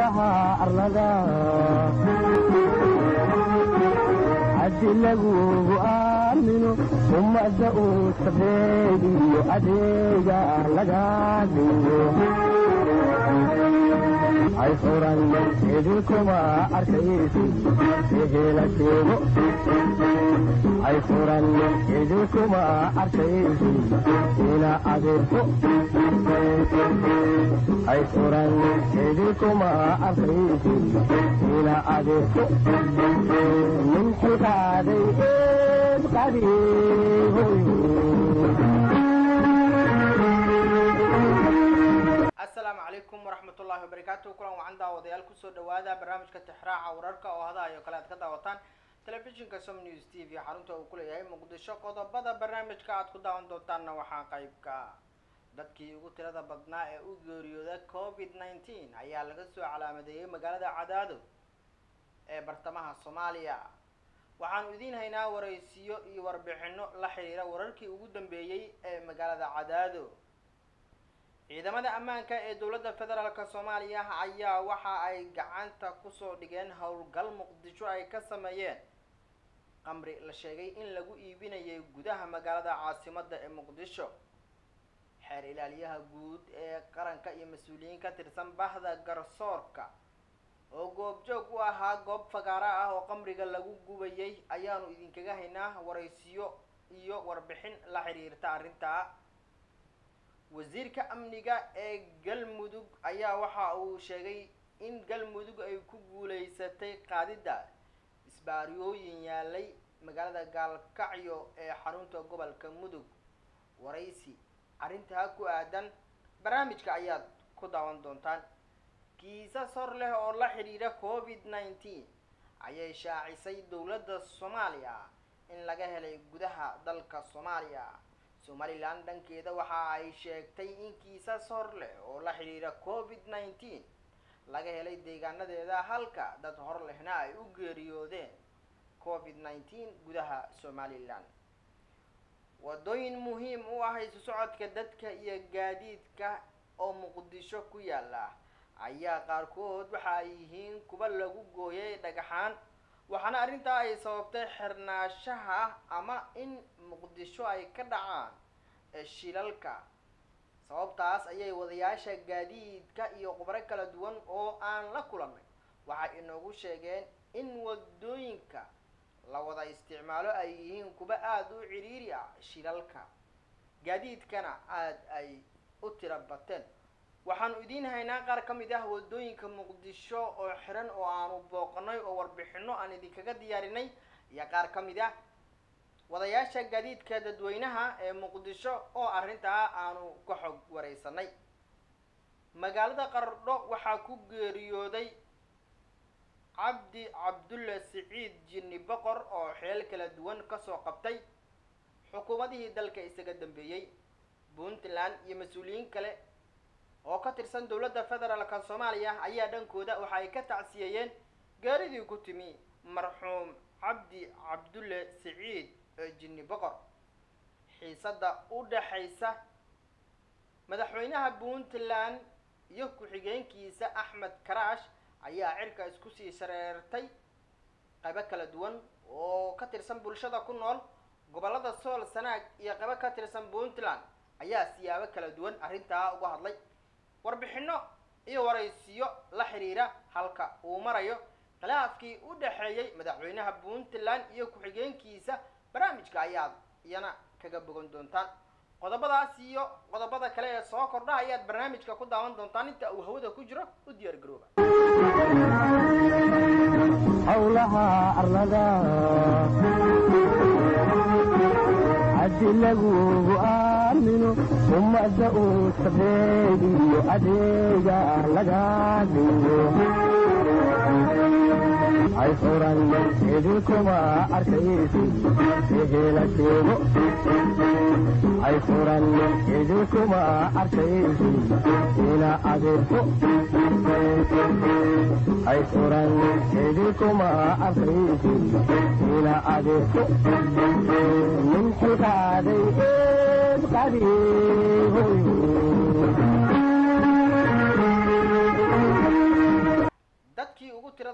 howlaha arlada haddi lagugu aamino ummadda uu sabeediyo adeega laga dhigo hay furan idinkuma arkaysi ehela sheego hay furan idinkuma arkaysi ina adeerko hay furan idinkuma arkaysi ina adeerko min xilkaaday eed qadiihoy asalaamu calaykum waraxmatullaahi wabarakaatu kulan wacan daawadayaal kusoo dhawaada barnaamijka tixraaca wararka oo hadahayo kale aad ka daawataan telefishinka som news t v xarunta uu ku leeyahay muqdisho qodobada barnaamijka aad ku daawan doontaanna waxaa qeybka dadkii ugu tirada badnaa ee u geeriyooda covid nineteen ayaa laga soo calaamadeeyay magaalada cadaado ee bartamaha soomaaliya waxaanu idiin haynaa waraysiyo iyo warbixino la xiriira wararkii ugu dambeeyey ee magaalada cadaado ciidamada ammaanka ee dowladda federaalk soomaaliya ayaa waxa ay gacanta kusoo dhigeen howlgal muqdisho ay ka sameeyeen qamri la sheegay in lagu iibinayay gudaha magaalada caasimadda ee muqdisho xeer ilaaliyaha guud ee qaranka iyo mas-uuliyiin ka tirsan bahda garsoorka oo goobjoog u ahaa goob fagaara ah oo qamriga lagu gubayay ayaanu idinkaga haynaa waraysiyo iyo warbixin la xiriirta arrintaa wasiirka amniga ee galmudug ayaa waxa uu sheegay in galmudug ay ku guuleysatay qaadidda isbaariyooyin yaalay magaalada gaalkacyo ee xarunta gobolka mudug waraysi arrintaa ku aadan barnaamijka ayaad ku daawan doontaan kiisas hor leh oo la xidhiidha covid nineteen ayay shaacisay dowladda soomaaliya in laga helay gudaha dalka soomaaliya somalilan dhankeeda waxa ay sheegtay in kiisas hor leh oo la xidhiidha covid nineteen laga helay deegaanadeeda halka dad hor lehna ay u geeriyoodeen covid nineteen gudaha somalilan wadooyin muhiim u ah isu socodka dadka iyo gaadiidka oo muqdisho ku yaala ayaa qaarkood waxa ay yihiin kuwa lagu gooyay dhagaxaan waxaana arrintaa ay sababtay xirnaashaha ama in muqdisho ay ka dhacaan shilalka sababtaas ayay wadayaasha gaadiidka iyo khubro kala duwan oo aan la kulannay waxay inoogu sheegeen in wadooyinka la wada isticmaalo ay yihiin kuwa aada u ciriiri ah shilalka gaadiidkana aada ay u tira bateen waxaanu idiin haynaa qaar ka mid ah wadooyinka muqdisho oo xiran oo aanu booqanay oo warbixino aan idinkaga diyaarinay iyo qaar ka mid ah wadayaasha gaadiidka dadweynaha ee muqdisho oo arrintaa aanu ka xog wareysanay magaalada qardho waxaa ku geeriyooday cabdi cabdulle siciid jinni boqor oo xeel kala duwan kasoo qabtay xukuumadihii dalka isaga dambeeyey puntland iyo mas-uuliyiin kale oo ka tirsan dowladda federaalka soomaaliya ayaa dhankooda waxa ay ka tacsiyeeyeen gaaridii ku timi marxuum cabdi cabdulle siciid jinni boqor xiisada u dhaxaysa madaxweynaha puntland iyo ku-xigeenkiisa axmed karaash ayaa cirka isku sii shareertay qaybo kala duwan oo ka tirsan bulshada ku nool gobollada sool sanaag iyo qaybo ka tirsan puntland ayaa siyaabo kala duwan arrintaa uga hadlay warbixino iyo waraysiyo la xiriira halka uu marayo khilaafkii u dhexeeyey madaxweynaha puntland iyo ku-xigeenkiisa barnaamijka ayaad iyana kaga bogan doontaan qodobadaas iyo qodobada kale ee soo kordha ayaad barnaamijka ku daawan doontaan inta uu hawada ku jiro u diyaar garooba howlaha arlada haddi lagugu aamino ummadda uu sabeediyo adeega laga dhigo hay furan idinkuma arkaysi ehela sheego hay furan idinkuma arkaysi ina adeerko hay furan idinkuma arkaysi ina adeerko min xilkaaday eed qadiihoy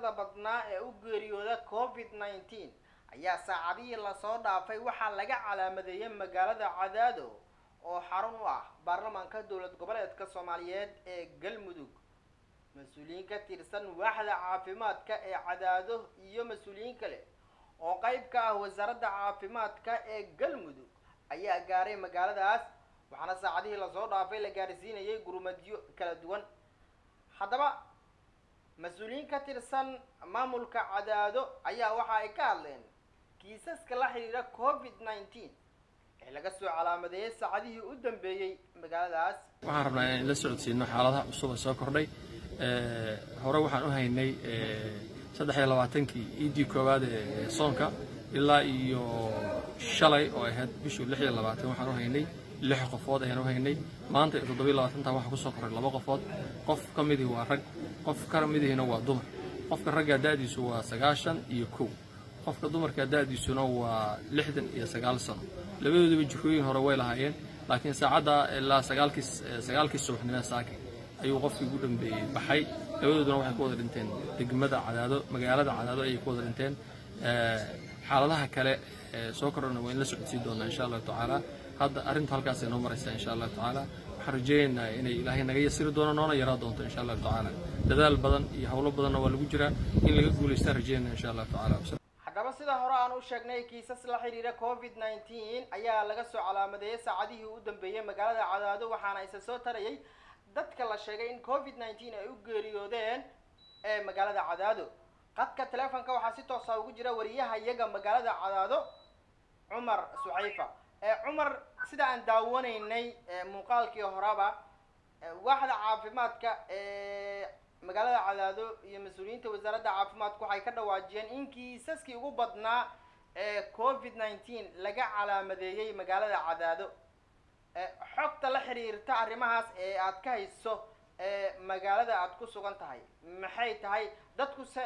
tirada badnaa ee u geeriyooda covid nineteen ayaa saacadihii lasoo dhaafay waxaa laga calaamadeeyay magaalada cadaado oo xarun u ah baarlamaanka dowlad goboleedka soomaaliyeed ee galmudug mas-uuliyiin ka tirsan waaxda caafimaadka ee cadaado iyo mas-uuliyiin kale oo qeyb ka ah wasaaradda caafimaadka ee galmudug ayaa gaaray magaaladaas waxaana saacadihii lasoo dhaafay la gaarsiinayay gurmadyo kala duwan haddaba mas-uuliyiin ka tirsan maamulka cadaado ayaa waxa ay ka hadleen kiisaska la xiriira covid nineteen ee laga soo calaamadeeyay saacadihii u dambeeyey magaaladaas waxaan rabnaa inaan la socodsiino xaaladaha cusub ee soo kordhay hore waxaan u haynay saddex iyo labaatankii iidii koowaad ee soonka ilaa iyo shalay oo ahayd bishii lix iyo labaatan waxaan u haynay lix qofood ayaan u haynay maanta iyo toddobiyo labaatantan waxaa kusoo koray laba qofood qof ka midii waa rag qof ka midihiina waa dumar qofka ragga da'diisu waa sagaashan iyo kow qofka dumarka da'diisuna waa lixdan iyo sagaal sano labadoodaba jikooyin hore way lahaayeen laakiin saacadda ilaa sagaalkii sagaalkii subaxnimo saaki ayuu qofkii ugu dhambeeyey baxay labadooduna waxay ku wada dhinteen degmada cadaado magaalada cadaado ayay ku wada dhinteen xaaladaha kale ee soo kordhana waa in la socodsiin doonaa insha allahu tacaala hadda arrintu halkaasay noo maraysaa insha allahu tacaala waxaan rajeynaynaa inay ilaahay naga yasiri doono noona yaraa doonto insha allahu tacaala dadaal badan iyo howlo badanna waa lagu jiraa in laga guulaystaan rajeynaya insha allahu tacaala haddaba sida hore aan u sheegnay kiisas la xiriira covid nineteen ayaa laga soo calaamadeeyay saacadihii u dambeeyey magaalada cadaado waxaana isa soo tarayay dadka la sheegay in covid nineteen ay u geeriyoodeen ee magaalada cadaado qadka teleefonka waxaa si toosa ugu jira wariyaha iyaga magaalada cadaado cumar suxayfa cumar sida aan daawanaynay muuqaalkii horeba waaxda caafimaadka ee magaalada cadaado iyo mas-uuliyiinta wasaaradda caafimaadku waxay ka dhawaajiyeen in kiisaskii ugu badnaa ee covid nineteen laga calaamadeeyey magaalada cadaado xogta la xiriirta arrimahaas ee aad ka hayso ee magaalada aad ku sugan tahay maxay tahay dadku se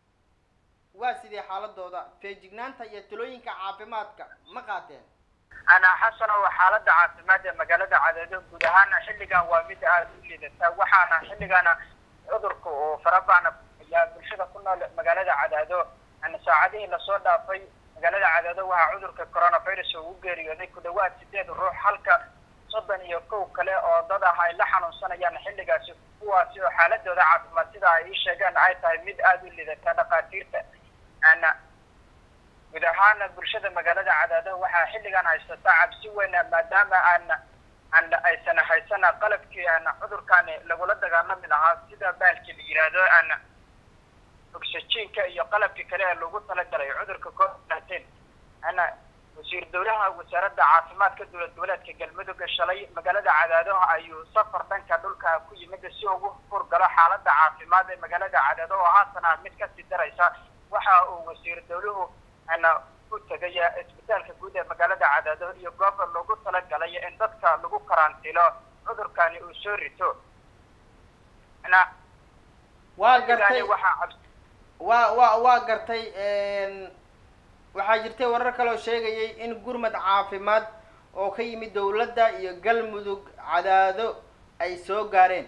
waa sidee xaaladooda feejignaanta iyo talooyinka caafimaadka ma qaateen ana xasan oo xaaladda caafimaad ee magaalada cadaado guud ahaana xilligan waa mid aada u liidata waxaana xilligana cudurka oo farabacna ayaa bulshada ku nool magaalada cadaado ana saacadihii lasoo dhaafay magaalada cadaado waxaa cudurka coronavirus oo u geeriyooday ku dhawaad sideed ruux halka soddon iyo kow kale oo dad ah ay la xanuunsanayaan xilligaasi kuwaasi oo xaaladooda caafimaad sida ay ii sheegeen ay tahay mid aada u liidata dhakhaatiirta ana guud ahaana bulshada magaalada cadaado waxaa xilligan haysata cabsi weyna maadaama aana an aysan haysana qalabkii ana cudurkaani lagula dagaalami lahaa sida baalkii la yidhaahdo ana oxygenka iyo qalabkii kale ee lagu talagalay cudurka covid nineteen ana wasiir dowlaha wasaaradda caafimaadka dowlad goboleedka galmudug shalay magaalada cadaado ayuu safar dhanka dhulka ku yimid si ugu furgalo xaaladda caafimaad ee magaalada cadaado oo haatan ah mid kasii daraysa waxa uu wasiir dowluhu ana u tegaya isbitaalka guud ee magaalada cadaado iyo gooba loogu talagalay in dadka lagu karantiilo cudurkani uu soo rito na waa gartay waxaa cabs waa waa waa gartay waxaa jirtay warar kale oo sheegayay in gurmad caafimaad oo ka yimid dowladda iyo galmudug cadaado ay soo gaareen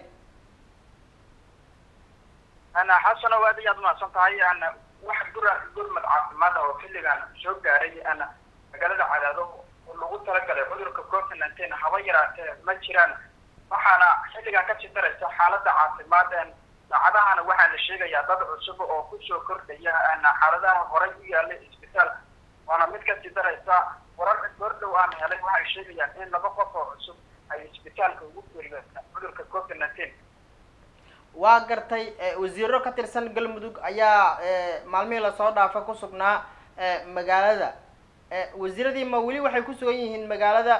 ana xasano aad ayaad umahadsan tahay ana wax gura gurmad caafimaad oo xilligan soo gaaray ana magaalada cadaado oo lagu talagalay cudurka covid nineteen haba yaraatee ma jiraan waxaana xilligan kasii daraysa xaaladda caafimaad saacadahana waxaa la sheegayaa dad cusub oo kusoo kordhaya ana xaaladaha horay u yaalay isbitaalka waana mid kasii daraysa warar goordhow aan helay waxay sheegayaan in laba qof oo cusub ay isbitaalka ugu geeriyoota cudurka covid nineteen waa gartay wasiiro ka tirsan galmudug ayaa maalmihii lasoo dhaafa ku sugnaa magaalada wasiiradii ma weli waxay ku sugan yihiin magaalada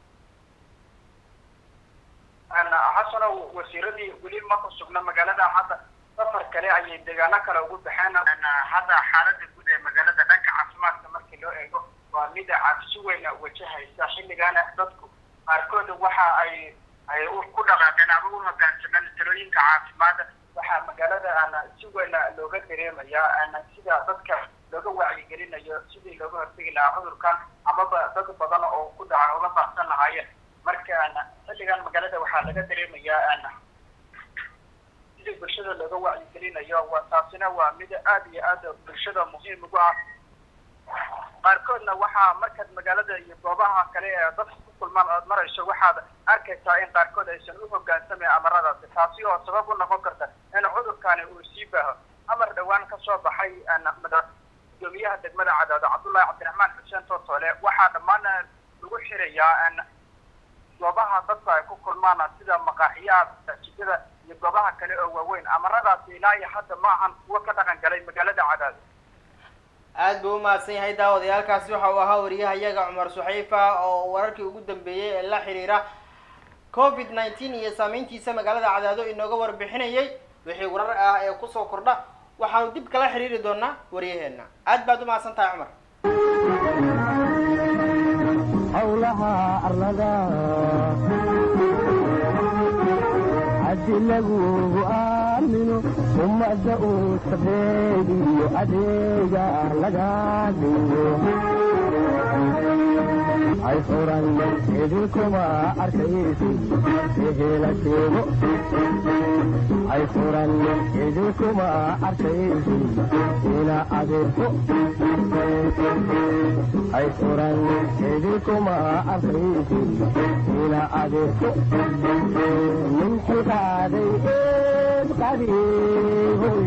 xasano wasiiradii weli ma ku sugna magaalada hadda safar kale ayay deegaano kale ugu baxeen hadda xaalada guud ee magaalada dhanka caafimaadka markii loo eego waa mida cabsi weyna wajahaysa xilligaana dadku qaarkood waxa ay ay ku dhaqaaqeen ama u hogaansameen talooyinka caafimaad waxaa magaalada ana si weyna looga dareemayaa ana sida dadka looga wacyigelinayo sidii looga hortegi lahaa cudurkan amaba dad badan oo ku dhaca uga baaqsan lahaayeen marka ana xilligan magaalada waxaa laga dareemayaa ana si bulshada looga wacyigelinayo wa taasina waa mid aad iyo aad bulshada muhiim ugu ah qaarkoodna waxaa markaad magaalada iyo goobaha kale ee dadka ku kulmaan ood marayso waxaad arkaysaa in qaarkood aysan u hogaansamayn amaradaasi taasi oo sabab u noqon karta in cudurkani uu sii baaho amar dhowaan ka soo baxay gudoomiyaha degmada cadaado cabdullaahi cabdiraxmaan xuseen tootoole waxaa dhammaan lagu xirayaa goobaha dadku ay ku kulmaan sida maqaaxiyaha masaajidada iyo goobaha kale oo waaweyn amaradaasi ilaa iyo hadda ma ahan kuwo ka dhaqan galay magaalada cadaado aad buu umahadsan yahay daawadayaalkaasi waxa uu ahaa wariyahayaga cumar suxayfa oo wararkii ugu dambeeyey ee la xiriira covid nineteen iyo saameyntiisa magaalada cadaado inooga warbixinayay wixii warar ah ee kusoo kordha waxaanu dib kala xiriiri doonaa waryaheena aad baad umahadsan tahay cumar howlaha arlada haddi lagugu aamino ummadda uu sabeediyo adeega laga dhigo hay furan idinkuma arkaysi ehela sheego hay furan idinkuma arkaysi ila adeerko hay furan idinkuma arkaysi ila adeerko min xilkaaday eed qadiihoy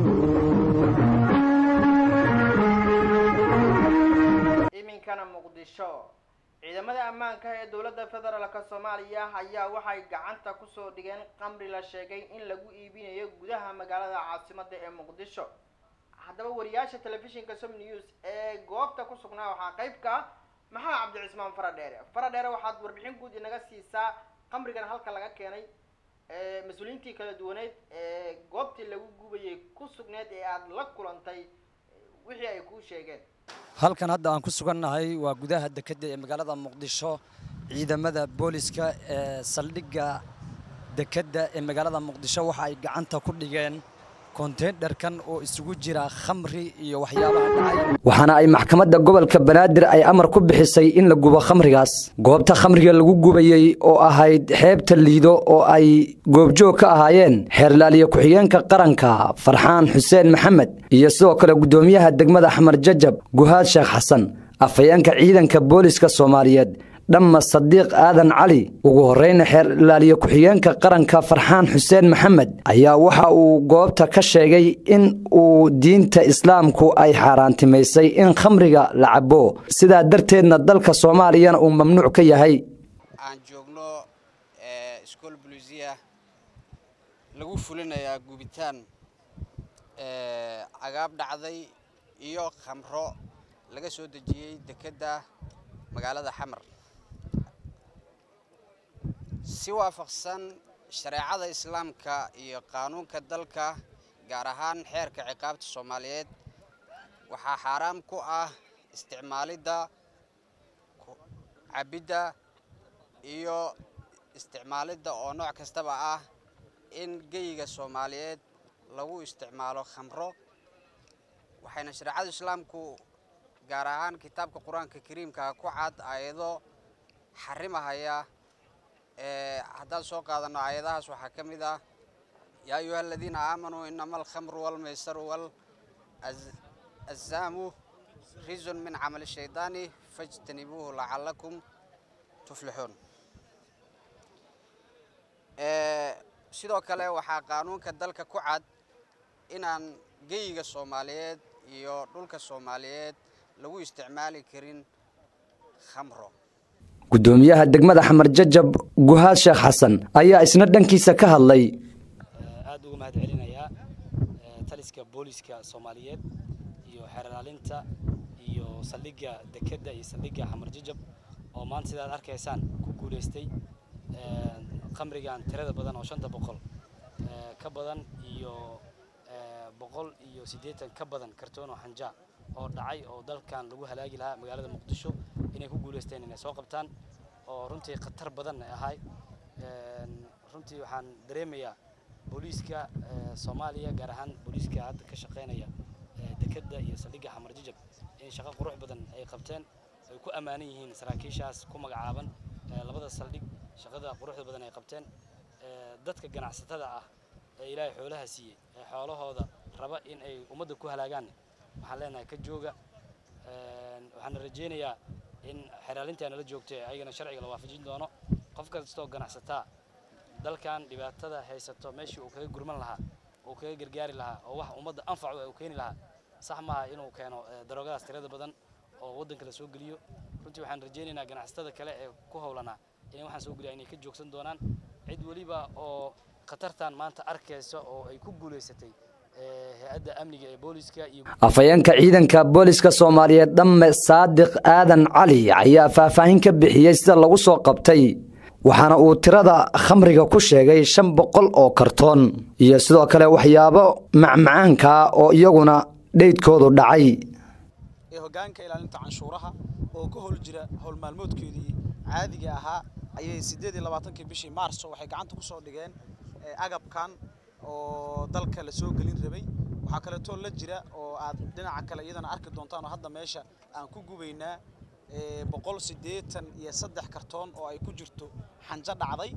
iminkana muqdisho ciidamada ammaanka ee dowladda federaalka soomaaliya ayaa waxay gacanta kusoo dhigeen qamri la sheegay in lagu iibinayo gudaha magaalada caasimada ee muqdisho haddaba wariyaasha telefishinka som news ee goobta ku sugnaa waxaa qayb ka ah maxaa cabdicismaan faradheere faradheere waxaad warbixin guud inaga siisaa qamrigan halka laga keenay mas-uuliyiintii kala duwaneed ee goobtii lagu gubayay ku sugneed ee aada la kulantay wixii ay kuu sheegeen halkan hadda aan ku sugannahay waa gudaha dekedda ee magaalada muqdisho ciidamada booliska ee saldhigga dekedda ee magaalada muqdisho waxa ay gacanta ku dhigeen konteynerkan oo isugu jira khamri iyo waxyaabaha dhacay waxaana ay maxkamadda gobolka banaadir ay amar ku bixisay in la gubo khamrigaas goobta khamriga lagu gubayey oo ahayd xeebta liido oo ay goobjoog ka ahaayeen xeerlaaliye ku-xigeenka qaranka farxaan xuseen maxamed iyo sidoo kale guddoomiyaha degmada xamar jajab guhaad sheekh xasan afhayeenka ciidanka booliska soomaaliyeed dhamma sadiiq aadan cali ugu horreyna xeer ilaaliye ku-xigeenka qaranka farxaan xuseen maxamed ayaa waxa uu goobta ka sheegay in uu diinta islaamku ay xaaraantimaysay in khamriga la cabo sidaa darteedna dalka soomaaliyana uu mamnuuc ka yahay aan joogno school blusia lagu fulinayaa gubitaan cagaab dhacday iyo khamro laga soo dejiyey dekedda magaalada xamar si waafaqsan shareecada islaamka iyo qaanuunka dalka gaar ahaan xeerka ciqaabta soomaaliyeed waxaa xaaraam ku ah isticmaalidda cabidda iyo isticmaalidda oo nooc kastaba ah in geyiga soomaaliyeed lagu isticmaalo khamro waxayna shareecada islaamku gaar ahaan kitaabka qur-aanka kariimka ku cad aayado xarimahaya haddaan soo qaadano aayadahaas waxaa ka mid ah yaa ayuha aladiina aamanuu inama alkhamru walmaysaru walazaamu rizun min camali shaydaani fajtanibuuhu lacalakum tuflixuun sidoo kale waxaa qaanuunka dalka ku cad inaan geyiga soomaaliyeed iyo dhulka soomaaliyeed lagu isticmaali karin khamro guddoomiyaha degmada xamar jajab guhaad sheekh xasan ayaa isna dhankiisa ka hadlay aad uga mahad celinayaa taliska booliska soomaaliyeed iyo xeerlaalinta iyo saldhigga dekedda iyo saldhigga xamar jajab oo maanta sidaad arkaysaan ku guulaystay khamrigan tirada badan oo shanta boqol ka badan iyo boqol iyo siddeetan ka badan kartoon oo xanjaa oo dhacay oo dalkan lagu halaagi lahaa magaalada muqdisho inay ku guulaysteen inay soo qabtaan oo runtii khatar badan ahay runtii waxaan dareemayaa booliiska soomaaliya gaar ahaan booliiska hadda ka shaqaynaya dekedda iyo saldhigga xamar jajab in shaqo qurux badan ay qabteen ay ku ammaanan yihiin saraakiishaas ku magacaaban labada saldhig shaqada quruxda badan ay qabteen dadka ganacsatada ah ee ilaahay xoolaha siiyey ee xoolahooda raba in ay ummadda ku halaagaan waxaan leenahay ka jooga waxaana rajaynayaa in xeraalintii nala joogto ee ayagana sharciga la waafajin doono qof kastoo ganacsataa dalkan dhibaatada haysato meeshii uu kaga gurman lahaa uu kaga gargaari lahaa oo wax ummadda anfacu uu keeni lahaa sax maaha inuu keeno daroogadaas tirada badan oo waddanka la soo geliyo runtii waxaan rajaynaynaa ganacsatada kale ee ku howlanaa inay waxaan soo geliya inay ka joogsan doonaan cid weliba oo khatartan maanta arkaysa oo ay ku guulaysatay hay-adda amniga ee booliska iyo afhayeenka ciidanka booliska soomaaliyeed dhamme saadiq aadan cali ayaa faahfaahin ka bixiyey sida lagu soo qabtay waxaana uu tirada khamriga ku sheegay shan boqol oo kartoon iyo sidoo kale waxyaabo macmacaanka oo iyaguna dheydkoodu dhacay ee hoggaanka ilaalinta canshuuraha oo ka howl jira howl maalmoodkeedii caadiga ahaa ayay siddeed iyo labaatankii bishii maarso waxay gacanta ku soo dhigeen agabkan oo dalka la soo gelin rabay waxaa kaleetoo la jira oo aad dhinaca kale iyadana arki doontaan oo hadda meesha aan ku gubaynaa boqol siddeetan iyo saddex kartoon oo ay ku jirto xanjo dhacday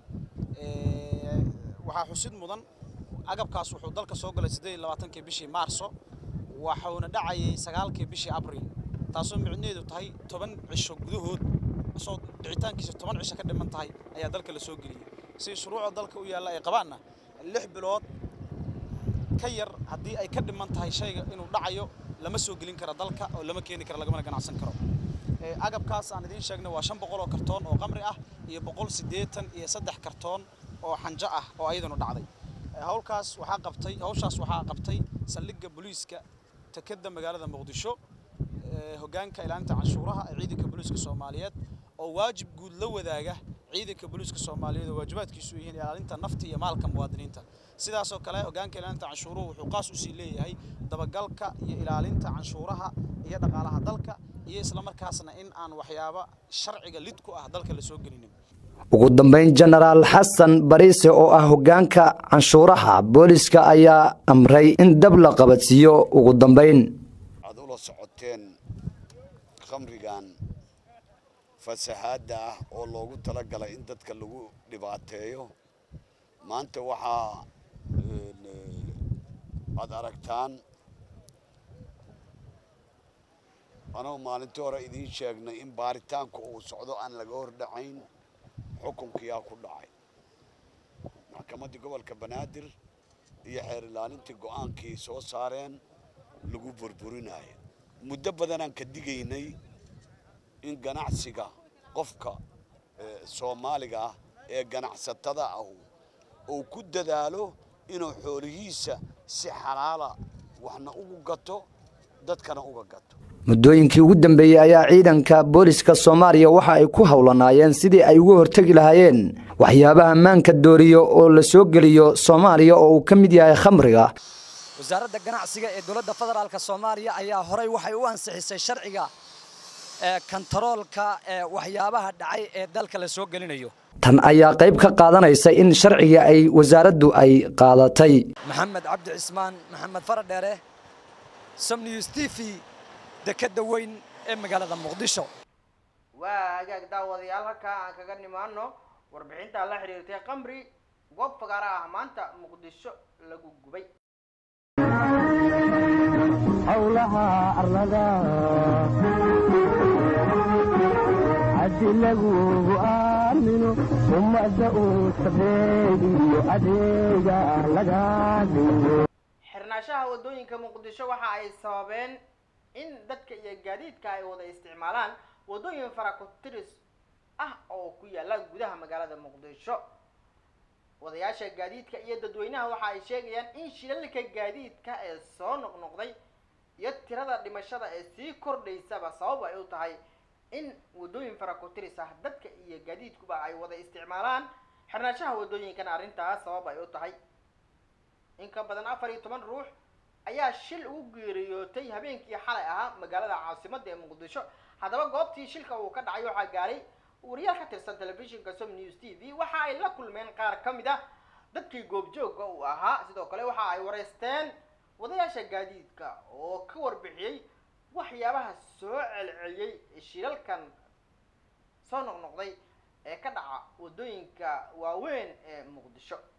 waxaa xusid mudan agabkaas wuxuu dalka soo galay siddeed iyo labaatankii bishii maarso waxuuna dhacayay sagaalkii bishii abril taasoo micnaheedu tahay toban cisho gudahood asoo dhicitaankiisa toban cisho ka dhiman tahay ayaa dalka la soo geliyey si shuruucda dalka u yaalla ay qabaanna lix bilood ka yar haddii ay ka dhiman tahay shayga inuu dhacayo lama soo gelin kara dalka oo lama keeni kara lagamana ganacsan karo agabkaas aan idiin sheegnay waa shan boqol oo kartoon oo qamri ah iyo boqol siddeetan iyo saddex kartoon oo xanjo ah oo ayadanu dhacday howlkaas waxaa qabtay hawshaas waxaa qabtay saldhigga booliiska tekeda magaalada muqdisho hoggaanka ilaalinta canshuuraha ee ciidanka booliiska soomaaliyeed oo waajib guud la wadaaga ciidanka booliiska soomaaliyeed oo waajibaadkiisu yihiin ilaalinta nafta iyo maalka muwaadiniinta sidaasoo kale hoggaanka ilaalinta canshuuruhu wuxuu qaas usii leeyahay dabagalka iyo ilaalinta canshuuraha iyo dhaqaalaha dalka iyo islamarkaasna in aan waxyaaba sharciga lid ku ah dalka la soo gelinin ugu dambeyn jenaraal xasan bariise oo ah hoggaanka canshuuraha booliska ayaa amray in dab la qabadsiiyo ugu dambeyn aad ula socoteen khamrigan fasahaadda ah oo loogu talagalay in dadka lagu dhibaateeyo maanta waxaa aad aragtaan anoo maalintii hore idiin sheegnay in baaritaanku uu socdo aan laga hor dhacayn xukunkiyaa ku dhacay maxkamaddii gobolka banaadir iyo xeer ilaalintii go'aankii soo saareen lagu burburinayo muddo badanaan ka digaynay in ganacsiga qofka soomaaliga ah ee ganacsatada ahu uu ku dadaalo inuu xoolihiisa si xalaala waxna ugu gato dadkana uga gato muddooyinkii ugu dambeeyey ayaa ciidanka booliska soomaaliya waxa ay ku howlanaayeen sidii ay uga hortegi lahaayeen waxyaabaha maanka dooriyo oo la soo geliyo soomaaliya oo uu ka mid yahay khamriga wasaaradda ganacsiga ee dowladda federaalk soomaaliya ayaa horey waxay u ansixisay sharciga kantaroolka waxyaabaha dhacay ee dalka la soo gelinayo tan ayaa qayb ka qaadanaysa in sharciga ay wasaaraddu ay qaadatay maxamed cabdi cismaan maxamed faradheere somnews t v dekeda weyn ee magaalada muqdisho waa hagaag daawadayaal halkaa aan kaga nimaano warbixinta la xiriirtay qamri goob fagaara ah maanta muqdisho lagu gubay howlaha arlada haddi lagugu aamino ummadda uu sabeediyo adeega laga dhigo xirnaashaha waddooyinka muqdisho waxa ay sababeen in dadka iyo gaadiidka ay wada isticmaalaan waddooyin farakotiris ah oo ku yaala gudaha magaalada muqdisho wadayaasha gaadiidka iyo dadweynaha waxa ay sheegayaan in shilalka gaadiidka ee soo noqnoqday iyo tirada dhimashada ee sii kordhaysaba sabab ay u tahay in waddooyin farakotiris ah dadka iyo gaadiidkuba ay wada isticmaalaan xirnaashaha waddooyinkana arrintaas sabab ay u tahay in ka badan afar iyo toban ruux ayaa shil ugu geeriyootay habeenkii xalay ahaa magaalada caasimadda ee muqdisho haddaba goobtii shilka uu ka dhacay waxaa gaaray wariyaal ka tirsan telefishinka som news t v waxa ay la kulmeen qaar ka mid ah dadkii goobjoogga uu ahaa sidoo kale waxa ay wareysteen wadayaasha gaadiidka oo ka warbixiyey waxyaabaha soo celceliyey shilalkan soo noqnoqday ee ka dhaca waddooyinka waaweyn ee muqdisho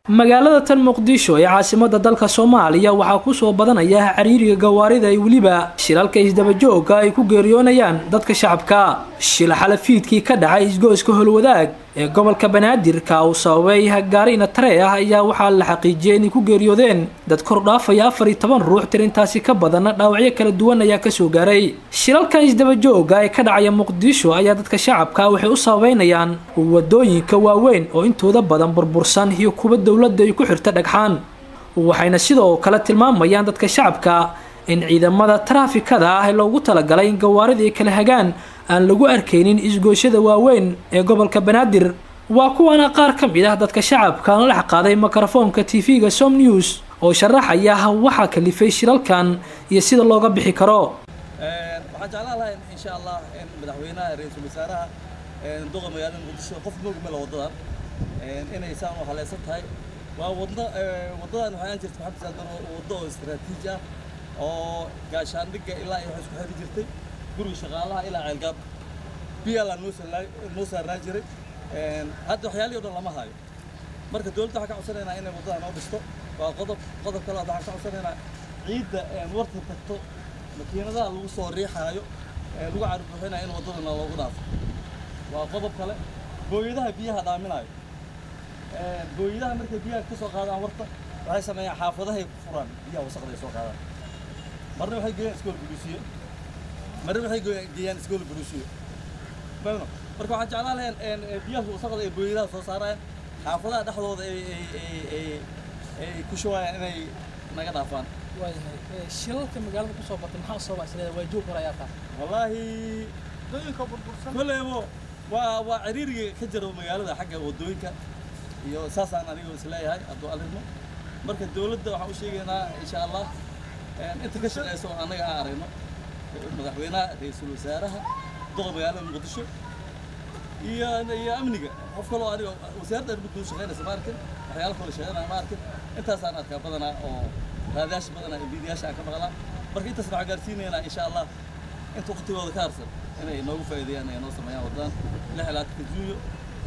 magaalada tan muqdisho ee caasimada dalka soomaaliya waxaa kusoo badanaya cariiriga gawaarida ay weliba shilalka isdabajooga ay ku geeriyoonayaan dadka shacabka shil xalafiidkii ka dhacay isgoyska holwadaag ee gobolka banaadir ka uu sababay gaarina tare ah ayaa waxaa la xaqiijiyay inay ku geeriyoodeen dad kor dhaafaya afar iyo toban ruux tirintaasi ka badanna dhaawacyo kala duwan ayaa kasoo gaaray shilalkan isdabajooga ee ka dhacaya muqdisho ayaa dadka shacabka waxay u sababeynayaan wadooyinka waaweyn oo intooda badan burbursan iyo kuwa dowladda ay ku xirta dhagxaan waxayna sidoo kale tilmaamayaan dadka shacabka in ciidamada taraafikada ah ee loogu talagalay in gawaarida ay kala hagaan aan lagu arkaynin isgooshada waaweyn ee gobolka banaadir waa kuwana qaar ka mid ah dadka shacabka la dhex qaaday mikrofoonka tv-ga som news oo sharaxaya waxaa kalifay shilalkan iyo sida looga bixi karo waxaan jeclaan lahaa insha allah in madaxweynaha ra-iisul wasaaraha duqa magaalada muqdisho qof moog mela wadadan inay saan u haleysan tahay waa wadno wadadan waxaan jirta maxamed saadan waddo oo istiraatiiji ah oo gaashaandhigga ilaa iyo waxay isku xiri jirtay guriga shaqaalaha ilaa ceelgaab biyaalaa noo noo saarnaa jiray hadda waxyaalihii o dhan lama hayo marka dowladda waxaan ka codsanaynaa inay waddada noo dhisto waa qodob qodob kale waxaan ka codsanaynaa ciidda warta tagto makiinadaha lagu soo riixaayo lagu carbuuxinayo in waddadana loogu dhaafo waa qodob kale booyadaha biyaha dhaaminayo booyadaha markay biyaha ka soo qaadaan warta waxay sameeyaan xaafadahay ku furaan biyaha wasaqday soo qaadaan marna waxay geeyaan iskool buluusiyo marna waxay geeyaan iskool buluusiyo fahmno marka waxaan jeclaan lahayn biyaha wasaqda ee booyadaha soo saarayaan xaafadaha dhexdooda ay ay ay ay ku shubayaan inay naga dhaafaan waayahay shilalka magaalada kusoo batay maxaa soo baasleeda waa joog hore ayaa taa wallaahi koleybo waa waa ciriiriga ka jiro magaalada xagga wadooyinka iyo saasaan aniga isleeyahay hadduu arimo marka dowladda waxaan u sheegaynaa insha allah inta ka shaqeyso oo annaga aan aragno madaxweynaha ra-iisul wasaaraha duqa magaalada muqdisho iyo iyo amniga qof kaloo aniga wasaaradda arrimuhu shaqeynaysa ma arkin waxyaalo kale shaqeynaya ma arkin intaasaan arkaa badanaa oo raadayaasha badanaa iyo fiidiyaasha aan ka maqlaa marka intaas waxaan gaarsiinaynaa insha allah inta waqtigooda ka harsan inay noogu faa'iideeyaan ay noo sameeyaan waddadan lix ilaatanka juuyo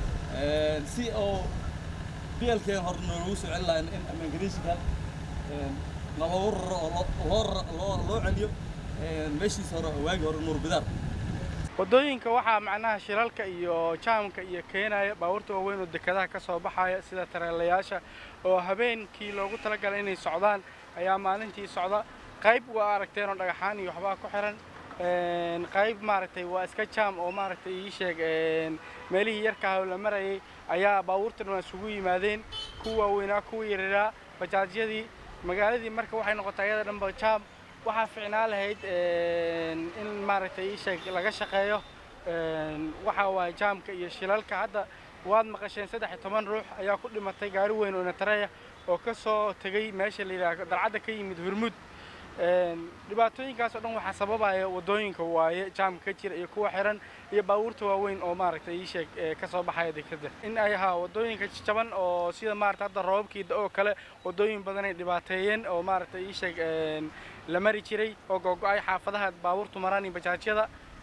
si oo bielkeen hore noogu soo celin lahayn in immigration naloogu raro oo loo loo loo celiyo meeshiisa hore waagi hore nuur bidaar waddooyinka waxaa macnaha shilalka iyo jaamka iyo keenaya baabuurta waaweyn oo dekedaha ka soo baxaya sida tareelayaasha oo habeenkii loogu talagalay inay socdaan ayaa maalintii socda qayb waa aragteen oo dhagaxaan iyo waxbaa ku xiran qayb maaragtay waa iska jaam oo maaragtay ii sheeg meelihii yarkaah oo la marayay ayaa baabuurtan waa isugu yimaadeen kuwa waaweynaa kuwa yararaa bajaajyadii magaaladii marka waxay noqotay ayada dhanba jaam waxaa ficnaa lahayd in maaragtay ii sheeg laga shaqeeyo waxa waaye jaamka iyo shilalka hadda waad maqasheen saddex iyo toban ruux ayaa ku dhimatay gaari weyn oo natareya oo ka soo tegay meesha la yidhaha dalcadda ka yimid hurmud dhibaatooyinkaas oo dhan waxaa sababaya waddooyinka waaye jaamka ka jira iyo kuwa xiran iyo baabuurta waaweyn oo maaragtay ii sheeg ka soo baxaya dekeda in ay ahaa waddooyinka jaban oo sida maaragtay hadda roobabkii oo kale waddooyin badan ay dhibaateeyeen oo maaragtay ii sheeg la mari jiray oo googo-ay xaafadaha baabuurtu maraan iyo bajaajyada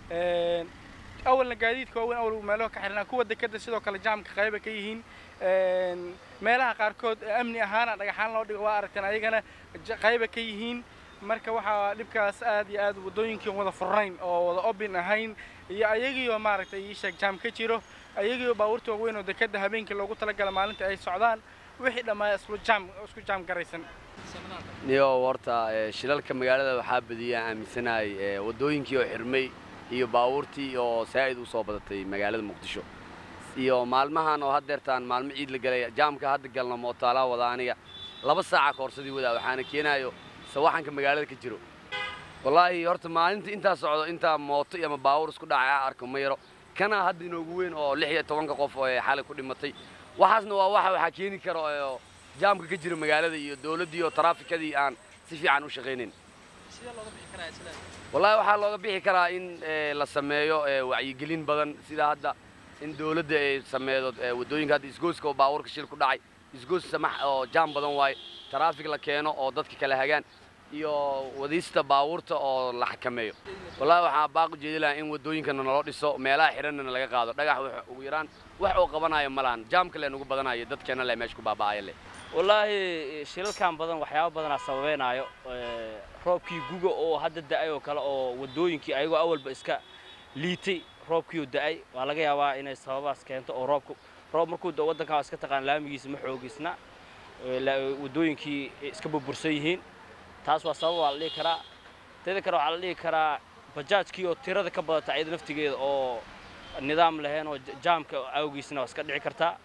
awalna gaadiidka waaweyn awal meelaha ka xirnaa kuwa dekeda sidoo kale jaamka qayba ka yihiin meelaha qaarkood amni ahaana dhagaxaan loo dhigo waa aragteen ayagana qayba ka yihiin marka waxaa dhibkaas aad iyo aad waddooyinkii wada furnayn oo wada obin ahayn iyo ayagiioo maaragtay ii sheeg jaam ka jiro ayagiioo baabuurta waaweyn oo dekeda habeenkii loogu talagala maalinta ay socdaan wixii dhammaa islu jaam isku jaam garaysan niyo horta shilalka magaalada waxaa badiyaan aaminsanahay waddooyinkii oo xirmay iyo baabuurtii oo saa'id u soo badatay magaalada muqdisho iyo maalmahan oo haddeertaan maalmo ciid la galay jaamka hadda galna mootaalaa wada aniga laba saaca koorsadii wadaa waxaana keenayo sawaxanka magaalada ka jiro wallaahi horta maalinta intaa socdo intaa mooto ama baabuur isku dhacay ah arko ma yaro kana hadda inoogu weyn oo lix iyo tobanka qof oo xalay ku dhimatay waxaasna waa waxa waxaa keeni kara oo jaamka ka jira magaalada iyo dowladdii oo taraafikadii aan si fiican u shaqaynayn wallaahi waxaa looga bixi karaa in la sameeyo wacyigelin badan sida hadda in dowladda ay sameedo waddooyinka hadda isgooska oo baabuurka shil ku dhacay isgoos samax oo jaam badan waaye taraafik la keeno oo dadka kala hagaan iyo wadiista baabuurta oo la xakameeyo wallaahi waxaa baaqu jeedi lahaa in waddooyinkana naloo dhiso meelaha xidhanna laga qaado dhagax ugu yaraan wax oo qabanayo ma lahan jaamka le nugu badanayo dadkeena le meesha ku baaba'aya leh wallaahi shilalkan badan waxyaaba badanaa sababeynaayo Eh, roobkii guga oo hadda da'ay oo kale oo waddooyinkii ayagoo awalba iska liitay roobkiioo da'ay waa laga yaabaa inay sababaas keento oo roobku roob markuu da waddankan waa iska taqaan laamigiisa ma xoogisna Eh, la- waddooyinkii iska burbursan yihiin taas waa sabab waa la dhihi karaa teeda kale waxaa la dhihi karaa bajaajkii oo tirada ka badata iyada naftigeeda oo nidaam lahayn oo ja- jaamka awgiisna waa iska dhici kartaa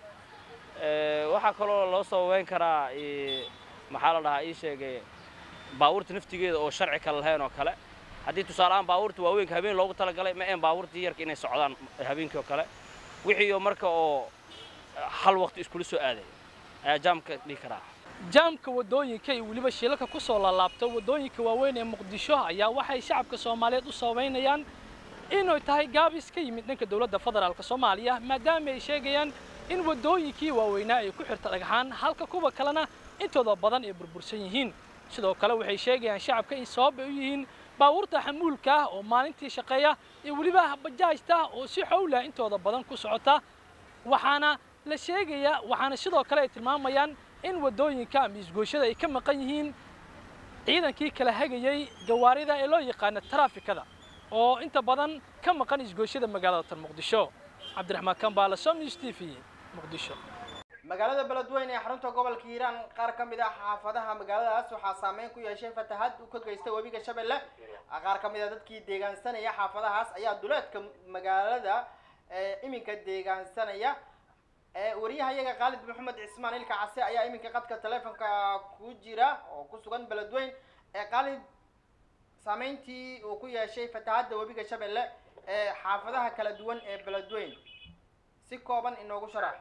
Eh, waxaa kaloo loo sababeyn karaa eh, maxaa la dhahaa ii sheegay baabuurta naftigeeda oo sharci kale lahayn oo kale haddii tusaaleahaan baabuurta waaweynka habeen loogu talagalay ma een baabuurtii yarka inay socdaan habeenkii oo kale wixii oo marka oo hal waqti iskula soo aaday ayaa jaamka dhihi karaa jaamka waddooyinka iyo weliba shilalka ku soo laalaabta waddooyinka waaweyn ee muqdisho ayaa waxay shacabka soomaaliyeed u sababeynayaan inay tahay gaabis ka yimid dhanka dowladda federaalk soomaaliya maadaama ay sheegayaan in waddooyinkii waaweynaa ay ku xirta dhagxaan halka kuwa kalena intooda badan ay burbursan yihiin sidoo kale waxay sheegayaan shacabka in sabab ay u yihiin baabuurta xamuulka ah oo maalintii shaqeeya iyo weliba bajaajta oo si xowla intooda badan ku socota waxaana la sheegayaa waxaana sidoo kale ay tilmaamayaan in waddooyinka ama isgooshada ay ka maqan yihiin ciidankii kala hagayey gawaarida ee loo yaqaano taraafikada oo inta badan ka maqan isgooshada magaalada tan muqdisho cabdiraxmaan kambaala somnews t v muqdisho magaalada beledweyne ee xarunta gobolka hiiraan qaar ka mid ah xaafadaha magaaladaas waxaa saameyn ku yeeshay fatahaad uu ka geystay webiga shabeelle qaar ka mid a dadkii deegaansanaya xaafadahaas ayaa duleedka magaalada ee iminka deegaansanaya ee wariyahayaga khaalid maxamed cismaan ilka case ayaa iminka qadka taleefonka ku jira oo ku sugan beledweyne ee khaalid saameyntii uu ku yeeshay fatahaadda webiga shabeelle ee xaafadaha kala duwan ee beledweyne si kooban inoogu sharax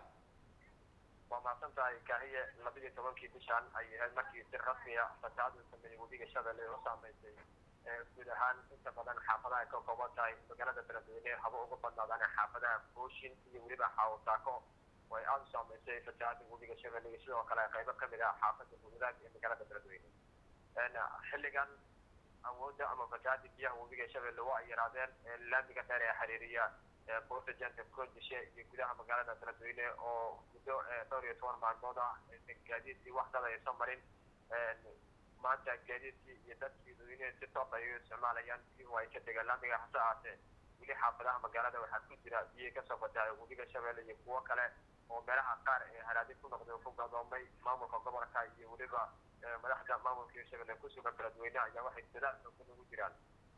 waa mahadsan tahay kaahiye labadii tobankii bishan ay ahayd markii si rasmi ah fatahaad uu sameeyey webiga shabeelle oo saameysay ee guud ahaan inta badan xaafadaha ay ka kooban tahay magaalada beledweyne haba uga badnaadaan xaafadaha booshin iyo weliba xaawataako oo ay aada u saameysay fatahaada webiga shabeelle iyo sidoo kale qaybo ka mid ah xaafada wadaag ee magaalada beledweyne xilligan awoodda ama fatahaada biyaha webiga shabeelle waa ay yaraadeen laamiga dheer ee xiriiriya boorta janta koodishe iyo gudaha magaalada beledweyne oo muddo dhowr iyo toban maalmood ah gaadiidkii wax dad aysan marin maanta gaadiidkii iyo dadkii dadweynehe si toos ay u isticmaalayaan biyuhu ay ka degaan laamiga hase ahaatee weli xaafadaha magaalada waxaa ku jira biyihii kasoo fatahay webiga shabeelle iyo kuwo kale oo meelaha qaar ee haraadin ku noqday oo ku gadoomay maamulka gobolka iyo weliba madaxda maamulka shabeelle ku sugan beledweyne ayaa waxay dadaal xoogan ugu jiraan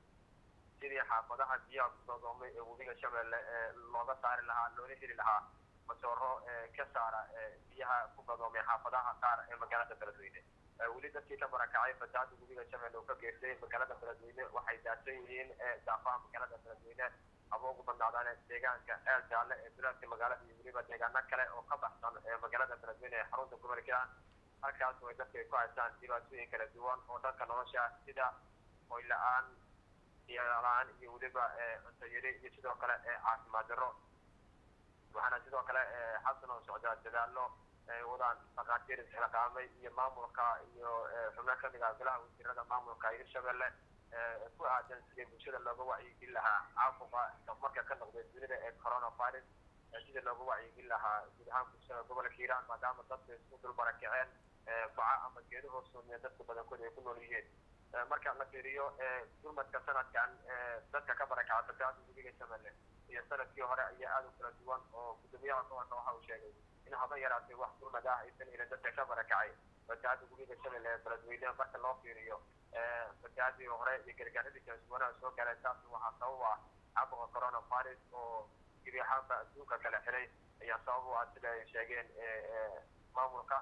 sidii xaafadaha biyaha ku gadoomay ee webiga shabeelle ee looga saari lahaa loola heli lahaa masooro ka saara biyaha ku gadoomay xaafadaha qaar ee magaalada beledweyne weli dadkii ka barakacay fatahaada webiga shabeelle oo ka geystay magaalada beledweyne waxay daadsan yihiin daafaha magaalada beledweyne ama ugu badnaadaan deegaanka eel jaalle ee duleedka magaalada iyo weliba deegaano kale oo ka baxsan ee magaalada beledweyne ee xarunta gobolka halkaas oo ay dadka ay ku haystaan dhibaatooyin kala duwan oo dhanka nolosha sida hoy la-aan la-aan iyo weliba cunto yari iyo sidoo kale caafimaad darro waxaana sidoo kale xasan oo socdaa dadaallo ay wadaan dhakhaatiir isxilqaamay iyo maamulka iyo xubno ka mid ah golaha wasiirada maamulka hirshabelle ku aadan sidii bulshada looga wacyigelin lahaa caabuqa marka ka noqday dunida ee coronavirus sidii looga wacyigelin lahaa guud ahaan bulshada gobolka hiiraan maadaama dadku isku dul barakaceen baca ama geedo hoosoomiya dadka badankooda ay ku nool yihiin marka la fiiriyo gurmadka sanadkan dadka ka barakaca fatahaada webiga shabeelle iyo sanadkii hore ayaa aada u kala duwan oo gudoomiyaha gobolka waxa uu sheegay in haba yaraatay wax gurmad ah aysan helin dadka ka barakacay fatahaada webiga shabeelle ee beledweyne marka loo fiiriyo fatahaadii hore iyo gargaaradii kala duwanaha soo galay taas waxaa sabab ah caabuqa coronavirus oo gebi ahaanba adduunka kala xiray ayaa sabab u ah sida ay sheegeen maamulka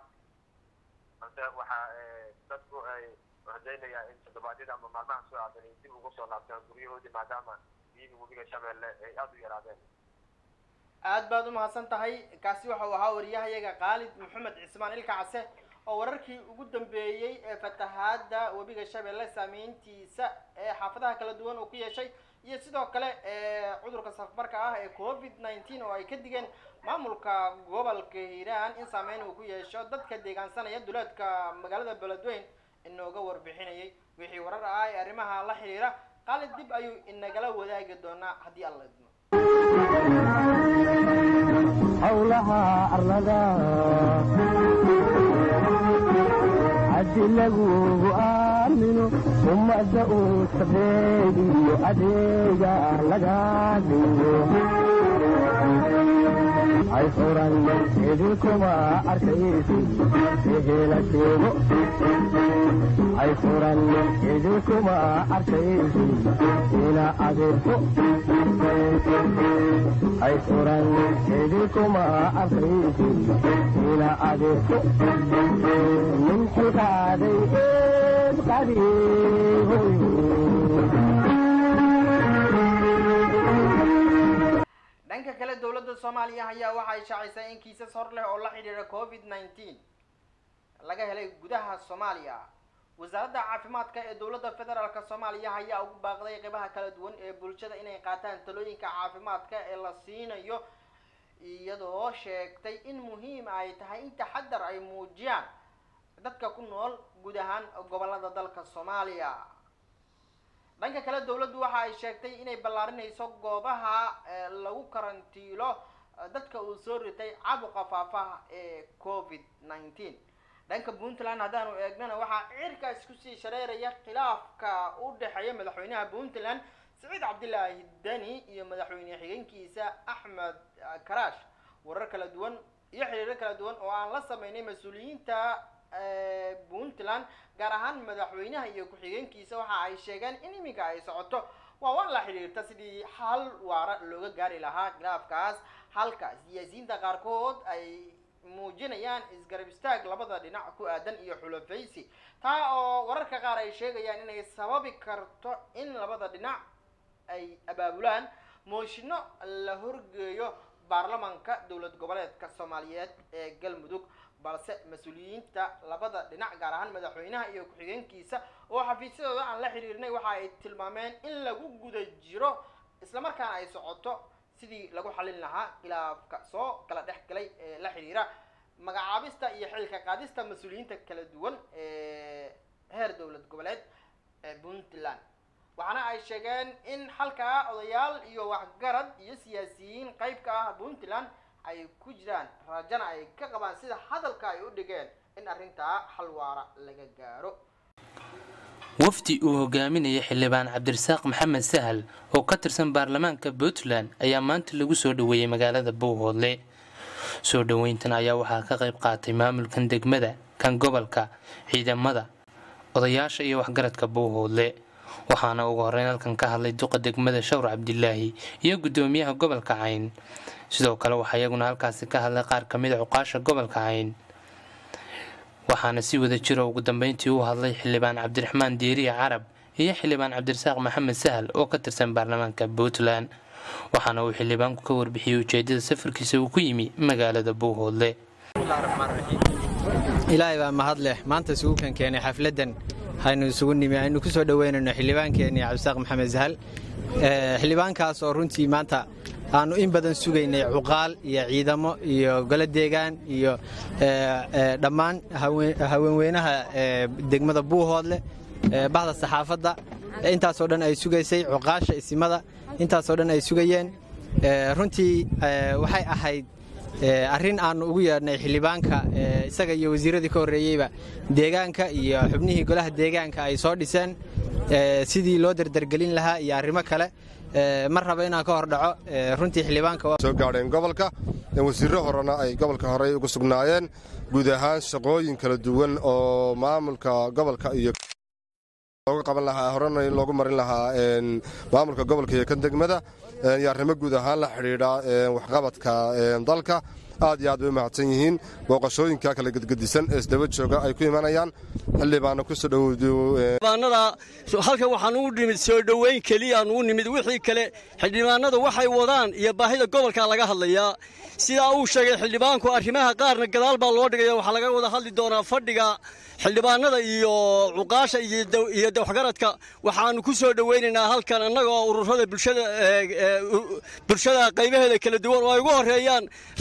balse waxaa dadku ay rajaynaya in toddobaadyada ama maalmaha soo aadan ay dib ugu soo laabtaan guryahoodii maadaama biyihii webiga shabeelle ay aada u yaraadeen aad baad u mahadsan tahay kaasi waxau ahaa wariyahayaga khaalid maxamed cismaan ilka case oo wararkii ugu dambeeyey ee fatahaada webiga shabeelle saameyntiisa ee xaafadaha kala duwan uu ku yeeshay iyo sidoo kale cudurka safmarka ah ee covid nineteen oo ay ka digeen maamulka gobolka hiiraan in saameyn uu ku yeesho dadka deegaansanaya duleedka magaalada beledweyne inooga warbixinayay wixii warar ah ee arrimaha la xiriira qaalid dib ayuu inagala wadaagi doonaa haddii alla idmo howlaha arlada haddi lagugu aamino ummadda uu sabeediyo adeega laga dhigo ay furan idinkuma arkaysi ehela sheego ay furan idinkuma arkaysi ina adeerko ay furan idinkuma arkaysi ina adeerko min xilqaaday eed qadiihoy dhanka kale dowladda soomaaliya ayaa waxay shaacisay in kiisas hor leh oo la xidhiidha covid nineteen laga helay gudaha soomaaliya wasaaradda caafimaadka ee dowladda federaalk soomaaliya ayaa ugu baaqday qeybaha kala duwan ee bulshada inay qaataan talooyinka caafimaadka ee la siinayo iyadoo sheegtay in muhiim ay tahay in taxadar ay muujiyaan dadka ku nool guud ahaan gobolada dalka soomaaliya dhanka kale dowladdu waxa ay sheegtay inay ballaarinayso goobaha lagu karantiilo dadka uu soo ritay caabuqa faafaha ee covid nineteen dhanka puntland haddaanu eegnana waxaa cirkaas kusii shareeraya khilaafka u dhexeeya madaxweynaha puntland siciid cabdilaahi deni iyo madaxweyne xigeenkiisa axmed karaash warar kala duwan iyo xiriiro kala duwan oo aan la sameynay mas-uuliyiinta puntland gaar ahaan madaxweynaha iyo ku-xigeenkiisa waxa ay sheegeen in iminka ay socoto waa waan la xidhiirta sidii hal waara looga gaari lahaa khilaafkaas halka siyaasiyiinta qaarkood ay muujinayaan isgarab istaag labada dhinac ku aadan iyo xulafaysi taa oo wararka qaar ay sheegayaan inay sababi karto in labada dhinac ay abaabulaan mooshino la horgeeyo baarlamanka dowlad goboleedka soomaaliyeed ee galmudug balse mas-uuliyiinta labada dhinac gaar ahaan madaxweynaha iyo ku-xigeenkiisa oo xafiisyadooda aan la xiriirnay waxa ay tilmaameen in lagu guda jiro islamarkaana ay socoto sidii lagu xalin lahaa khilaafka soo kala dhex galay ee la xiriira magacaabista iyo xilka qaadista mas-uuliyiinta kala duwan ee heer dowlad goboleed ee puntland waxaana ay sheegeen in halkaa odayaal iyo waxgarad iyo siyaasiyiin qayb ka ah puntland ay ku jiraan raajana ay ka qabaan sida hadalka ay u dhigeen in arrintaa hal waara laga gaaro wafdi uu hogaaminaya xildhibaan cabdirasaaq maxamed sahal oo ka tirsan baarlamaanka puntland ayaa maanta lagu soo dhoweeyey magaalada bowhoodle soo dhoweyntan ayaa waxaa ka qayb qaatay maamulkan degmada kan gobolka ciidamada odayaasha iyo waxgaradka bowhoodle waxaana ugu horeyn halkan ka hadlay duqa degmada shawr cabdilaahi iyo gudoomiyaha gobolka cayn sidoo kale waxaa iyaguna halkaasi ka hadlay qaar ka mid a cuqaasha gobolka cayn waxaana si wada jiro ugu dambeyntii u hadlay xildhibaan cabdiraxmaan diiriya carab iyo xildhibaan cabdirasaaq maxamed sahal oo ka tirsan baarlamaanka puntland waxaana uu xildhibaanku ka warbixiyey ujeedada safarkiisa uu ku yimi magaalada bowhoodle ilaahay baa mahad leh maanta isugu kan keenay xafladdan haynu isugu nimi aynu ku soo dhoweynayno xildhibaankeenii cabdisaaq maxamed sahal xildhibaankaas oo runtii maanta aanu in badan sugaynay cuqaal iyo ciidamo iyo golo deegaan iyo dhammaan haweenweynaha degmada buuhoodle bahda saxaafadda intaasoo dhan ay sugaysay cuqaasha isimada intaasoo dhan ay sugayeen runtii waxay ahayd arrin aannu ugu yeedhnay xildhibaanka isaga iyo wasiiradii ka horreeyeyba deegaanka iyo xubnihii golaha deegaanka ay soo dhiseen sidii loo dardargelin lahaa iyo arrimo kale mar raba inaan ka hor dhaco runtii xildhibaanka soo gaadheen gobolka wasiirro horena ay gobolka horey ugu sugnaayeen guud ahaan shaqooyin kala duwan oo maamulka gobolka iyo looga qaban lahaa horena in loogu marin lahaa maamulka gobolka iyo kan degmada iyo arrimo guud ahaan la xidhiidha waxqabadka dalka aad iyo aad bay u mahadsan yihiin booqashooyinka kala gedgedisan ee isdaba jooga ay ku imanayaan xildhibaana ku soo xildhibaanada halkan waxaan ugu nimid soo dhoweyn keliyaan ugu nimid wixii kale xildhibaanada waxay wadaan iyo baahida gobolka laga hadlayaa sidaa uu sheegay xildhibaanku arrimaha qaarna gadaal baa loo dhigaya waxaa laga wada hadli doonaa fadhiga xildhibaanada iyo cuqaasha iyo waxgaradka waxaanu ku soo dhoweynaynaa halkan annagoo ururada bulshada bulshada qaybaheeda kala duwan oo ay ugu horeeyaan rag baa jiid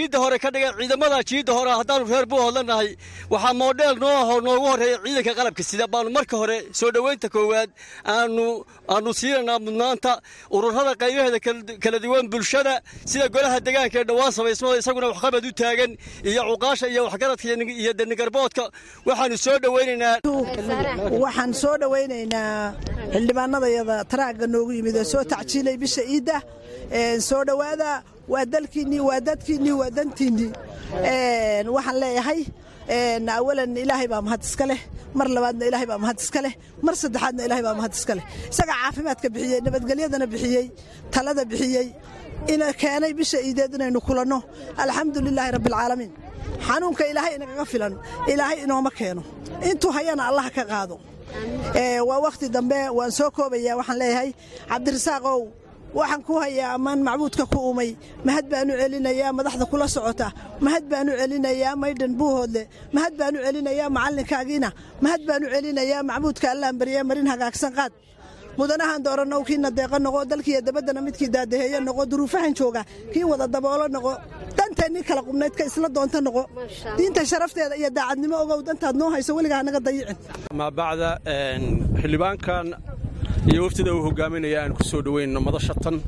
jiidda hore ka dhigay ciidamada jiidda hore haddaanu reer buuhoodla nahay waxaa moodheel noo noogu horreeya ciidanka qalabka sida baanu marka hore soo dhoweynta koowaad aanu aanu siinanaa mudnaanta ururada qaybaheeda kala duwan bulshada sida golaha degaanka ee dhowaan samaysmada isaguna waxqabad u taagan iyo cuqaasha iyo waxgaradka iyo denigarboodka waxaanu soo dhoweynaynaa waxaan soo dhoweynaynaa xildhibaanadayada taraagga noogu yimid oo soo tacjiilay bisha iidda soo dhowaada waa dalkiinnii waa dadkiinnii waa dantiinnii waxaan leeyahay awalan ilaahay baa mahad iska leh mar labaadna ilaahay baa mahad iska leh mar saddexaadna ilaahay baa mahad iska leh isagaa caafimaadka bixiyey nabadgelyadana bixiyey talada bixiyey ina keenay bisha iideed inaynu kulanno alxamdu lilaahi rabbialcaalamiin xanuunka ilaahay inagaga filan ilaahay inooma keeno intuu hayana allah ka qaado waa wakhti dambe waan soo koobayaa waxaan leeyahay cabdirasaaqow waxaan ku hayaa ammaan macbuudka ku umay mahad baanu celinayaa madaxda kula socota mahad baanu celinayaa maydhan buuhoodle mahad baanu celinayaa macallinkaagiina mahad baanu celinayaa macbuudka allaan baryaa marin hagaagsan qaad mudanahan doorannow kiina deeqo noqo dalkiiyo dabaddana midkii daadaheeyo noqo duruufahan jooga kii wada daboolo noqo danteennii kala qubnaydka isla doonta noqo diinta sharafteeda iyo daacadnimo ogow dantaad noo hayso weligaa hanaga dayicin maa bacda xildhibaankan iyo waftida uu hogaaminaya aan ku soo dhoweynno madashatan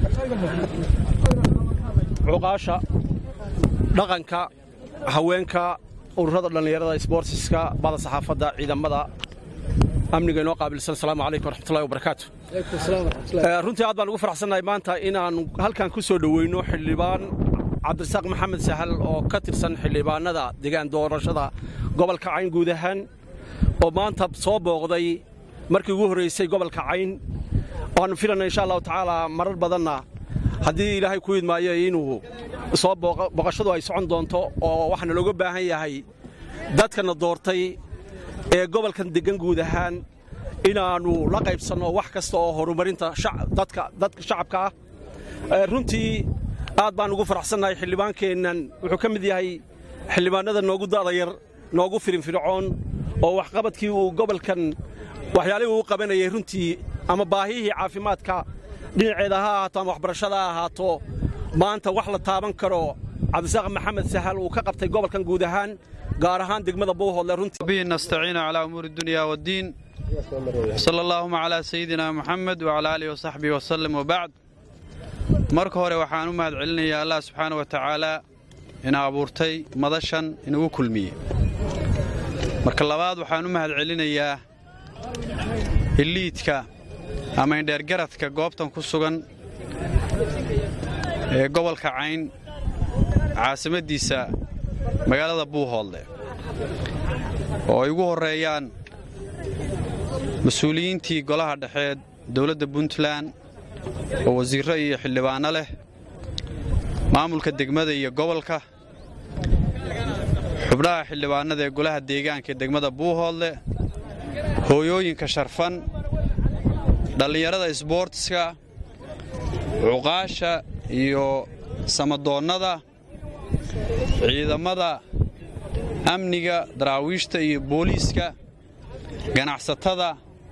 cuqaasha dhaqanka haweenka ururada dhallinyarada sboortiska bada saxaafadda ciidamada amniga inoo qaabilsan asalaamu calaykum waraxmatullahi wabarakaatu runtii aad baan ugu faraxsannahay maanta inaannu halkan ku soo dhoweyno xildhibaan cabdirasaaq maxamed sahal oo ka tirsan xildhibaanada degaan doorashada gobolka cayn guud ahaan oo maanta soo booqday markii ugu horraysay gobolka cayn waannu filanay insha allahu tacaalaa marar badanna haddii ilaahay ku idmaayo inuu soo booqashadu ay socon doonto oo waxaana looga baahan yahay dadkana doortay ee gobolkan deggan guud ahaan inaannu la qaybsanno wax kasta oo horumarinta dadka shacabka ah runtii aad baan ugu faraxsannahay xildhibaankeennan wuxuu ka mid yahay xildhibaanada noogu da'da yar noogu firinfircoon oo waxqabadkii uu gobolkan waxyaalihii uu qabanayay runtii ama baahihii caafimaadka dhinaceeda ha ahaato ama waxbarashada ha ahaato maanta wax la taaban karo cabdisaaq maxamed sahal uu ka qabtay gobolkan guud ahaan gaar ahaan degmada buuhoodle runtii bihi nastaciinu calaa umuuri dunya waddiin sala allaahuma calaa sayidina muxamed wacalaa aalihi wasaxbihi wasallam wabacd marka hore waxaan u mahad celinayaa allah subxaana wa tacaalaa ina abuurtay madashan inagu kulmiye marka labaad waxaan u mahad celinayaa hiliidka ama indheergaradka goobtan ku sugan ee gobolka cayn caasimaddiisa magaalada buuhoodle oo ay ugu horreeyaan mas-uuliyiintii golaha dhexeed dowladda puntland oo wasiirro iyo xildhibaanno leh maamulka degmada iyo gobolka xubnaha xildhibaannada ee golaha deegaanka ee degmada buuhoodle hooyooyinka sharfan dhallinyarada isboortiska cuqaasha iyo samadoonnada ciidamada amniga daraawiishta iyo booliiska ganacsatada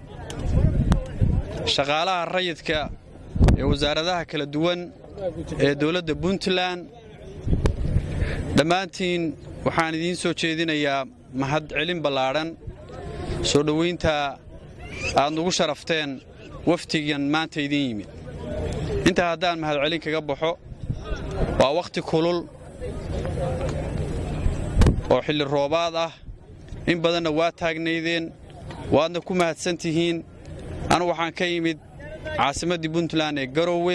shaqaalaha rayidka ee wasaaradaha kala duwan ee dowladda puntland dhammaantiin waxaan idiin soo jeedinayaa mahad celin ballaadhan soo dhowaynta aad nugu sharafteen waftigan maanta idiin yimid intaa haddaan mahadcelin kaga baxo waa wakhti kulul oo xilli roobaad ah in badanna waa taagnaydeen waadna ku mahadsan tihiin anugu waxaan ka yimid caasimaddii puntland ee garowe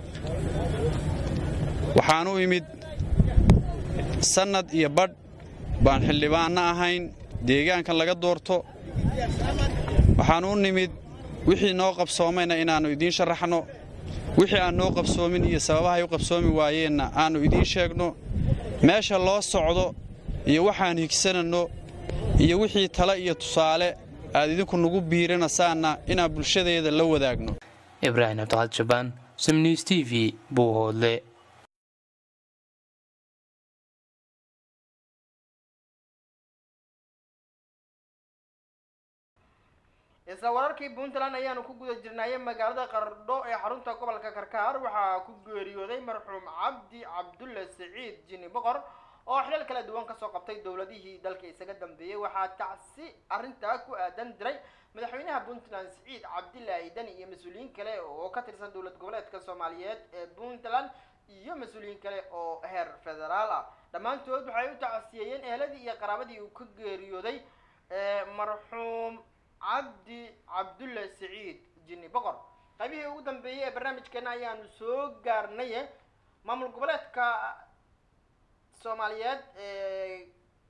waxaan u imid sannad iyo badh baan xildhibaanna ahayn deegaankan laga doorto waxaan u nimid wixii noo qabsoomayna inaannu idiin sharaxno wixii aan noo qabsoomin iyo sababahay u qabsoomi waayeenna aannu idiin sheegno meesha loo socdo iyo waxaan higsananno iyo wixii tale iyo tusaale aad idinku nugu biirinasaanna inaan bulshadeeda la wadaagno ibraahim cabdiqaad jabaan samnews t v buuhoodle isla wararkii puntland ayaanu ku guda jirnaaye magaalada qardho ee xarunta gobolka karkaar waxaa ku geeriyooday marxuum cabdi cabdulle siciid jini boqor oo xilal kala duwan kasoo qabtay dowladihii dalka isaga dambeeyey waxaa tacsi arrintaa ku aadan diray madaxweynaha puntland siciid cabdilaahi dani iyo mas-uuliyiin kale oo ka tirsan dowlad goboleedka soomaaliyeed ee puntland iyo mas-uuliyiin kale oo heer federaal ah dhammaantood waxay u tacsiyeeyeen eheladii iyo qaraabadii uu ka geeriyooday marxuum cabdi cabdulle siciid jini boqor qaybihii ugu dambeeyey ee barnaamijkeena ayaanu soo gaarnaye maamul goboleedka soomaaliyeed ee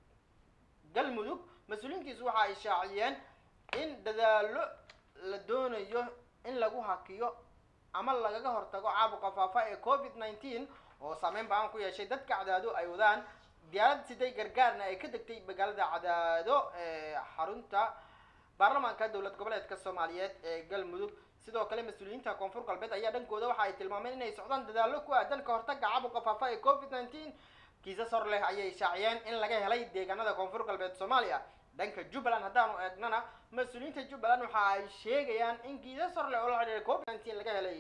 galmudug mas-uuliyiinkiisu waxa ay shaaciyeen in dadaalo la doonayo in lagu hakiyo ama lagaga hortago caabuqa faafa ee covid nineteen oo saameyn baan ku yeeshay dadka cadaado ay wadaan diyaarad siday gargaarna ay ka degtay magaalada cadaado ee xarunta baarlamaanka dowlad goboleedka soomaaliyeed ee galmudug sidoo kale mas-uuliyiinta koonfur galbeed ayaa dhankooda waxa ay tilmaameen inay socdaan dadaallo ku aadan ka hortaga caabuqa faafa ee covid nineteen kiisas hor leh ayay shaaciyeen in laga helay deegaanada koonfur galbeed soomaaliya dhanka jubbaland haddaanu eegnana mas-uuliyiinta jubbaland waxa ay sheegayaan in kiisas hor leh oo la xidhiira covid nineteen laga helay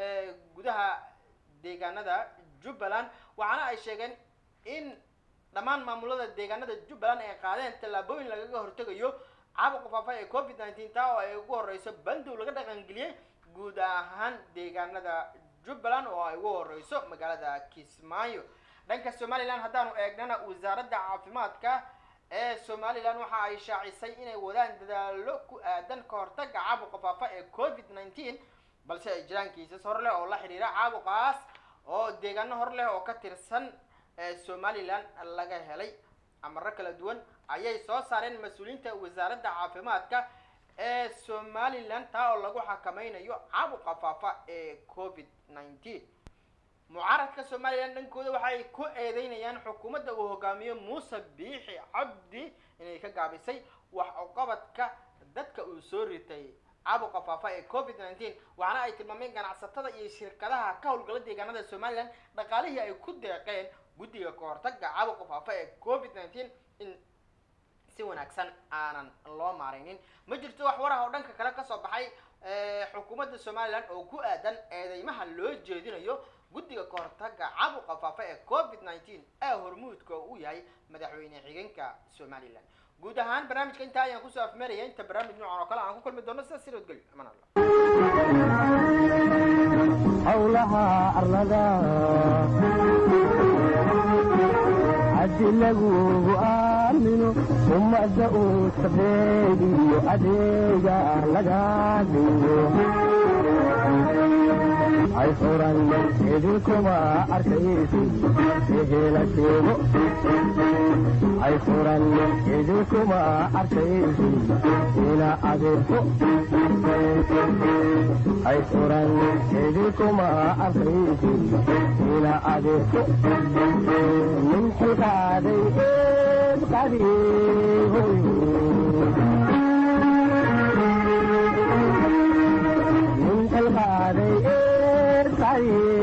gudaha deegaanada jubbaland waxaana ay sheegeen in dhammaan maamulada deegaanada jubbaland ay qaadeen tallaabooyin lagaga hortegayo caabuqa faafa ee covid nineteen taa oo ay ugu horeyso bandow laga dhaqangeliyey guud ahaan deegaanada jubbaland oo ay ugu horeyso magaalada kismaayo dhanka somalilan haddaanu eegnana wasaaradda caafimaadka ee somalilan waxa ay shaacisay inay wadaan dadaalo ku aadan ka hortaga caabuqa faafa ee covid nineteen balse ay jiraan kiisas hor leh oo la xidhiira caabuqaas oo deegaano hor leh oo ka tirsan somalilan laga helay amaro kala duwan ayay soo saareen mas-uuliyiinta wasaaradda caafimaadka ee somalilan taa oo lagu xakameynayo caabuqa faafa ee covid nineteen mucaaradka somalilan dhankooda waxay ku eedeynayaan xukuumadda uu hogaamiyo muuse biixi cabdi inay ka gaabisay wax uqabadka dadka uu soo ritay caabuqa faafa ee covid nineteen waxaana ay tilmaameen ganacsatada iyo shirkadaha ka howlgala deegaanada somalilan dhaqaalihii ay ku deeqeen guddiga ka hortaga caabuqa faafa ee covid nineteen in si wanaagsan aanan loo maareynin ma jirto wax waraha oo dhanka kale kasoo baxay xukuumadda somalilan oo ku aadan eedeymaha loo jeedinayo guddiga ka hortaga caabuqa faafa ee covid nineteen ee hormuudka uu yahay madaxweyne xigeenka somalilan guud ahaan barnaamijka intaa ayaan kusoo afmeeraya inta barnaamij noocan oo kale aan ku kulmi doono sidaas si nabadgelyo amaan allah howlaha arlada haddi lagugu aamino ummadda uu sabeediyo adeega laga dhigo ay furan idinkuma arkaysi ehela sheego ay furan idinkuma arkaysi ina adeerko ay furan idinkuma arkaysi ina adeerko min xilqaaday eed qadiihoyo min xilqaaday eed qadiihoyo